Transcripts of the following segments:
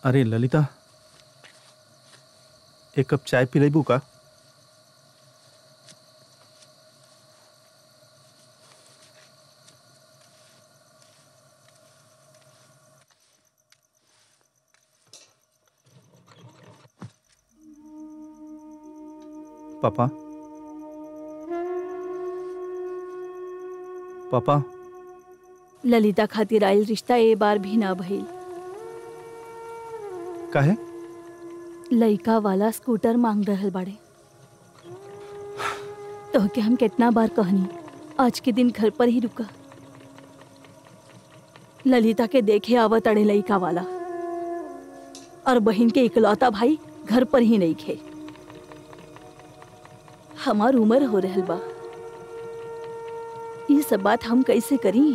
अरे ललिता एक कप चाय पी लेबू का पापा पापा ललिता खातिर आयल रिश्ता ए बार भी ना भइल काहे लइका वाला स्कूटर मांग रहल बाड़े तो के हम कितना बार कहनी आज के दिन घर पर ही रुका ललिता के देखे आवत अड़े लइका वाला और बहन के इकलौता भाई घर पर ही नहीं खे हमार उम्र हो रहल बा ये सब बात हम कैसे करी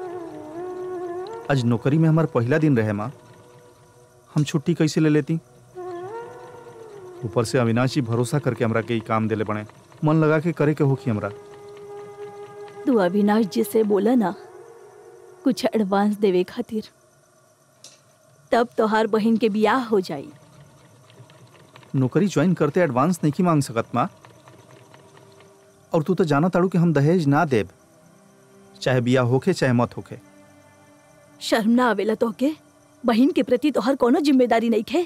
आज नौकरी में हमारा पहला दिन रहे माँ हम छुट्टी कैसे ले लेती ऊपर से अविनाश जी भरोसा करके हमरा के ई काम देले बने मन लगा के करे के होखी हमरा तू अविनाश जी से बोला ना कुछ एडवांस देवे खातिर तब तोहार बहन के बियाह हो जाई नौकरी ज्वाइन करते एडवांस नहीं की मांग सकत माँ और तू तो जाना ताड़ू कि हम दहेज ना देब चाहे बिया होखे चाहे मत होखे शर्म ना आवेला तोहके बहन के प्रति तोहर कोनो जिम्मेदारी नहीं खे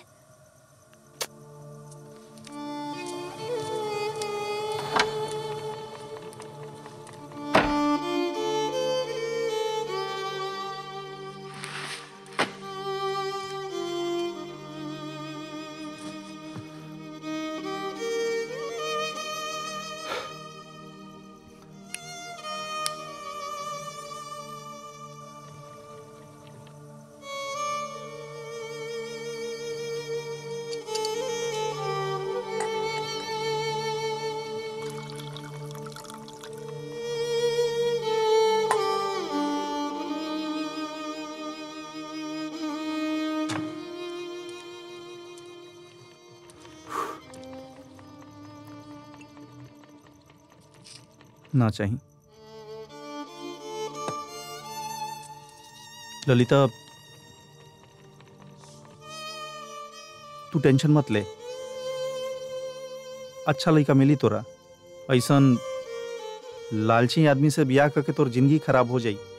ना चाहिए ललिता तू टेंशन मत ले अच्छा लड़का मिली तोरा ऐसन लालची आदमी से बियाह करके तोर जिंदगी खराब हो जाई